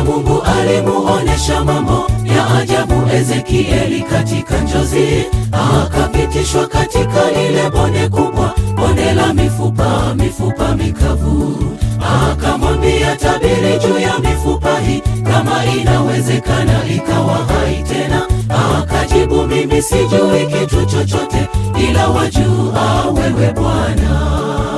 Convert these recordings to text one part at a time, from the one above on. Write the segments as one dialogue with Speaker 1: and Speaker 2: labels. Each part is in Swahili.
Speaker 1: Bwana Mungu alimuonesha mambo ya ajabu Ezekieli katika njozi, akapitishwa katika lile bonde kubwa, bonde la mifupa, mifupa mikavu. Akamwambia, tabiri juu ya mifupa hii, kama inawezekana ikawa hai tena. Akajibu, mimi sijui kitu chochote, ila wajua wewe Bwana.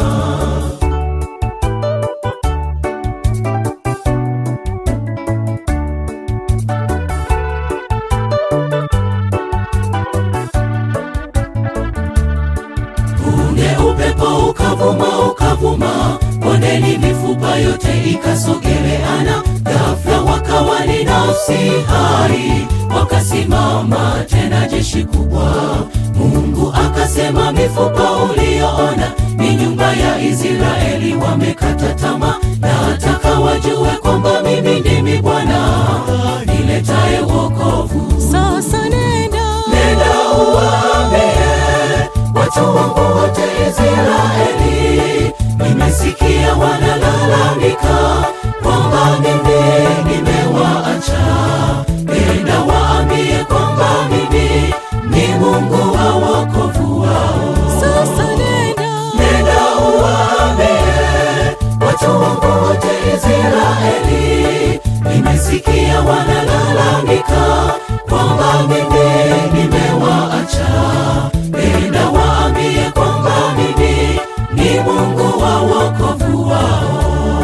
Speaker 1: Punde upepo ukavuma ukavuma, bondeni mifupa yote ikasogeleana. Ghafla wakawa ni nafsi hai, wakasimama tena jeshi kubwa. Mungu akasema, mifupa uliyoona ni nyumba ya Israeli, wamekata tamaa. Nataka wajue kwamba mimi ndimi Bwana niletaye wokovu.
Speaker 2: Sasa nenda,
Speaker 1: Nenda uwaambie watu wangu wote Israeli, nimesikia wanalalamika kwamba mimi nimewaacha. Nenda waambie kwamba mimi ni Mungu wa wokovu wao.
Speaker 2: sasa nenda,
Speaker 1: Nenda uwaambie watu wangu wote Israeli, nimesikia wanalalamika kwamba mimi nimewaacha. Nenda waambie kwamba mimi ni Mungu wa wokovu wao.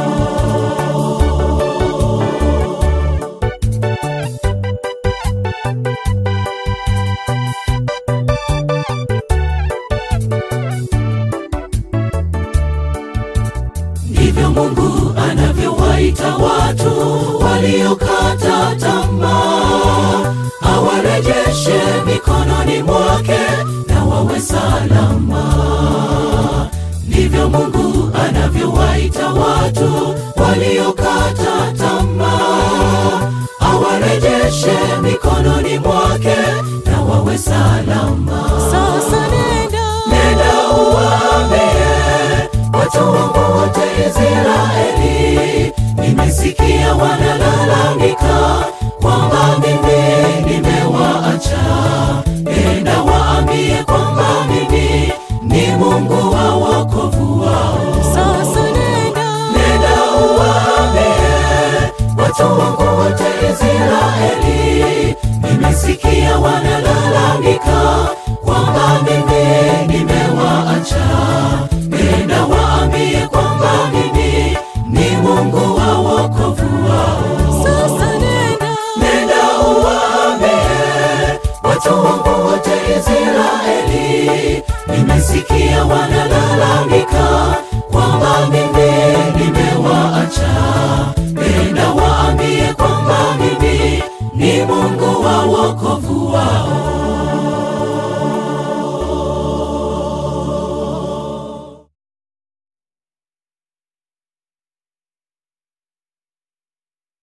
Speaker 1: Ndivyo Mungu anavyowaita watu waliokata tamaa, awarejeshe mikononi mwake na wawe salama. Ndivyo Mungu anavyowaita watu waliokata tamaa, awarejeshe mikononi mwake na wawe salama.
Speaker 2: sasa nenda,
Speaker 1: Nenda uwaambie watu wangu wote Israeli, nimesikia wanalalamika kwamba mimi nimewaacha. Nenda waambie kwamba mimi ni Mungu wa wokovu wao.
Speaker 2: sasa nenda,
Speaker 1: Nenda uwaambie watu wangu wote Israeli, nimesikia wanalalamika kwamba mimi nimewaacha. Nenda waambie kwamba mimi ni Mungu wa wokovu wao.
Speaker 2: sasa nenda,
Speaker 1: Nenda uwaambie watu wangu wote Israeli, nimesikia wanalalamika kwamba mimi nimewaacha. Nenda waambie kwamba mimi ni Mungu wa wokovu